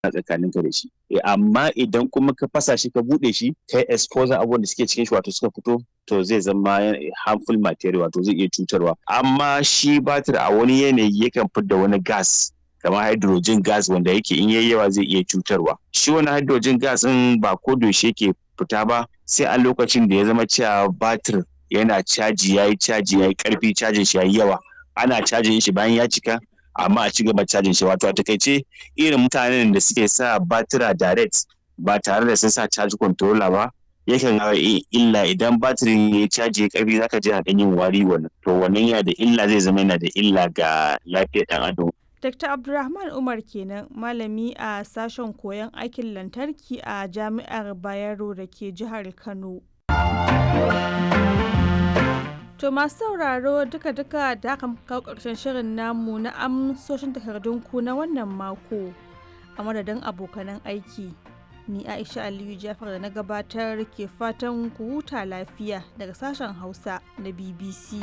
tsakaninka da shi amma idan kuma ka fasa shi ka bude shi kai exposure abubuwan da suke cikin shi wato suka fito to zai zama harmful material wato zai iya cutarwa amma shi batir a wani yanayi yakan fidda wani gas kamar hydrogen gas wanda yake in yayi yawa zai iya cutarwa shi wani hydrogen gas din ba ko yaushe yake fita ba sai a lokacin da ya zama cewa batir yana caji yayi caji yayi karfi cajin shi yayi yawa ana cajin shi bayan ya cika amma a ci gaba cajin shi wato a takaice irin mutanen da suke sa batira direct ba tare da sun sa charge controller ba yakan hawa illa idan batirin ya caji karfi zaka ji na yin wari wannan to wannan yana da illa zai zama yana da illa ga lafiyar dan adam Dr. Abdulrahman Umar kenan malami a sashen koyon aikin lantarki a Jami'ar Bayero da ke jihar Kano. To masu sauraro duka-duka da aka kawo ƙarshen shirin namu na amsoshin takardunku na wannan mako a madadin abokanan aiki. Ni Aisha Aliyu Jafar da na gabatar ke fatan ku huta lafiya daga sashen Hausa na BBC.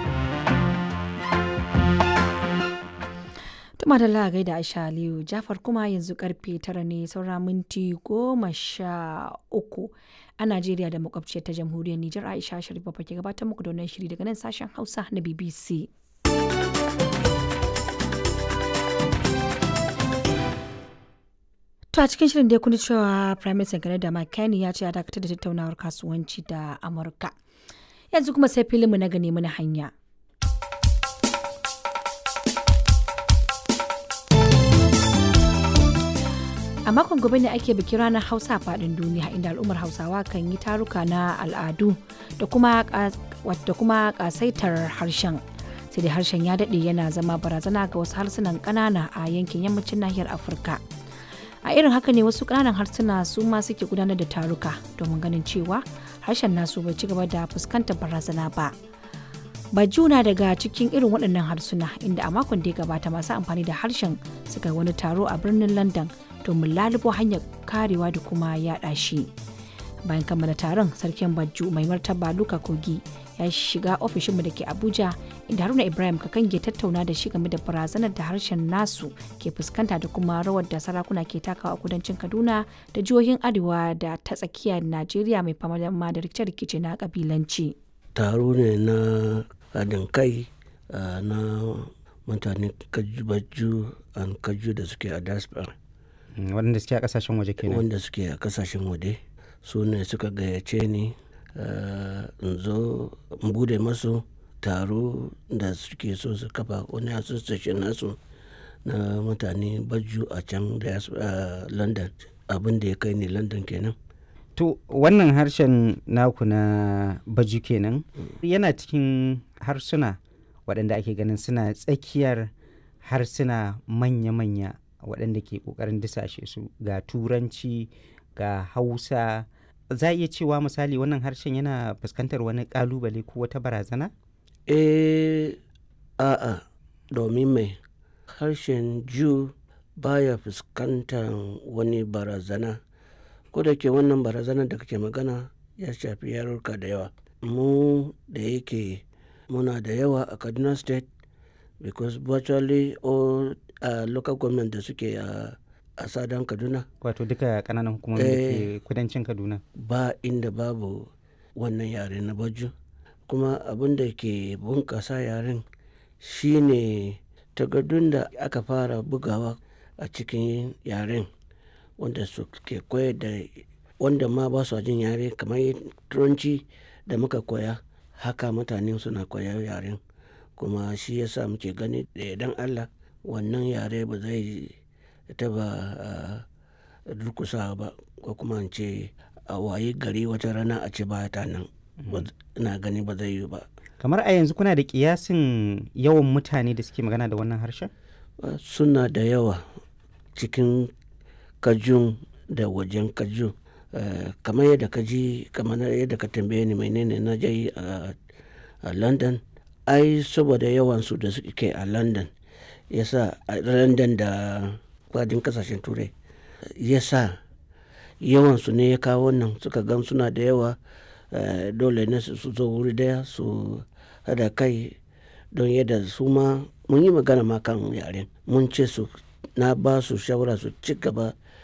Tuma da lagai da Aisha Aliyu Jafar kuma yanzu karfe tara ne saura minti goma sha uku a Najeriya da makwabciyar ta jamhuriyar Nijar Aisha Sharif ke gabatar muku da wannan shiri daga nan sashen Hausa na BBC. To a cikin shirin da ya kuni cewa Prime Minister Canada Mike Carney ya ce ya dakatar da tattaunawar kasuwanci da Amurka. Yanzu kuma sai filinmu na gane mana hanya. A makon gobe ne ake bikin ranar Hausa faɗin duniya inda al'ummar Hausawa kan yi taruka na al'adu da kuma ƙasaitar harshen. Sai dai harshen ya daɗe yana zama barazana ga wasu harsunan ƙanana a yankin yammacin nahiyar Afirka. A irin haka ne wasu ƙananan harsuna su ma suke gudanar da taruka domin ganin cewa harshen nasu bai ci gaba da fuskantar barazana ba. Bajuna daga cikin irin waɗannan harsuna inda a makon da ya gabata masu amfani da harshen suka yi wani taro a birnin London domin lalubo hanyar karewa da kuma yaɗa shi. Bayan kammala taron sarkin Bajju mai martaba Luka Kogi ya shiga ofishinmu da ke Abuja inda Haruna Ibrahim Kakange tattauna da shi game da barazanar da harshen nasu ke fuskanta da kuma rawar da sarakuna ke takawa a kudancin Kaduna da jihohin Arewa da ta tsakiyar Najeriya mai fama da rikice-rikice na kabilanci. Taro ne na haɗin kai na mutane Bajju an Kaju da suke a diaspora. waɗanda suke a kasashen waje kenan wanda suke a kasashen waje su ne suka gayyace ni in zo in bude masu taro da suke so su kafa wani association nasu na mutane baju a can da london abin da ya kai ni london kenan to wannan harshen naku na baju kenan yana cikin harsuna waɗanda ake ganin suna tsakiyar harsuna manya-manya waɗanda ke ƙoƙarin disashe su ga turanci ga hausa za a iya cewa misali wannan harshen yana fuskantar wani ƙalubale ko wata barazana? eh a'a domin mai harshen ju baya fuskantar wani barazana ko da ke wannan barazana da kake magana ya shafi yarurka da yawa mu da yake muna da yawa a kaduna state because virtually all uh, local government da suke a a sadan kaduna wato duka kananan hukumomi da ke kudancin kaduna ba inda babu wannan yare na baju kuma abin da ke bunkasa yaren shine takardun da aka fara bugawa a cikin yaren wanda su ke koyar da wanda ma ba su jin yare kamar turanci da muka koya haka mutane suna koyar yaren kuma shi yasa muke gani da idan allah wannan yare ba zai taba durkusa ba ko kuma in ce a waye gari wata rana a ce ba ta nan ina gani ba zai yi ba kamar a yanzu kuna da kiyasin yawan mutane da suke magana da wannan harshen suna da yawa cikin kajun da wajen kajun kamar yadda ka ji kamar yadda ka tambaye ni menene na je a london ai saboda yawansu da suke a london yasa a london da kwadin kasashen turai yasa yawansu ne ya kawo wannan suka gan suna da yawa dole ne su zo wuri daya su hada kai don yadda su ma mun yi magana ma kan yaren mun ce su na ba su shawara su ci gaba